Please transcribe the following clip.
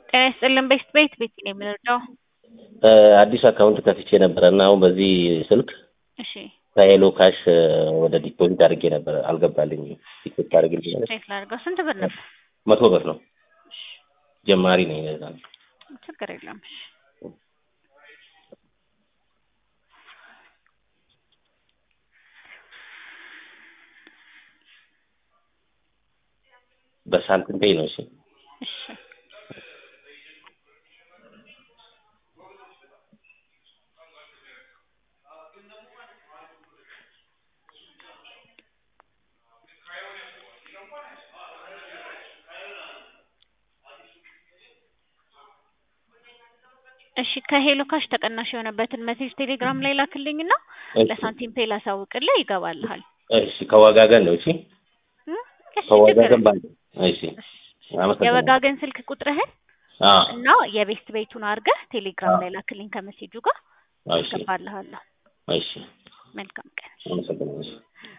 ጤና ይስጥልን ቤት ቤት ቤት ነው የምንረዳው። አዲስ አካውንት ከፍቼ ነበረ እና አሁን በዚህ ስልክ እሺ ከሄሎ ካሽ ወደ ዲፖዚት አድርጌ ነበረ አልገባልኝም። ዲፖዚት አድርጌ ቼክ ላድርገው። ስንት ብር ነበር? መቶ ብር ነው። ጀማሪ ነኝ ለዛ ነው። ችግር የለም። እሺ በሳንቲም ፔይ ነው። እሺ እሺ እሺ ከሄሎ ካሽ ተቀናሽ የሆነበትን መሴጅ ቴሌግራም ላይ ላክልኝና ለሳንቲም ፔ ላሳውቅልህ ይገባልሃል። እሺ ከወጋገን ነው። እሺ እም? እሺ ችግር ከወጋገን የለም። ባንክ። እሺ አመሰግናለሁ። የወጋገን ስልክ ቁጥርህን አዎ እና የቤስት ቤቱን አድርገህ ቴሌግራም ላይ ላክልኝ ከመሴጁ ጋር እሺ አስገባልሃለሁ። እሺ መልካም ቀን። አመሰግናለሁ። እሺ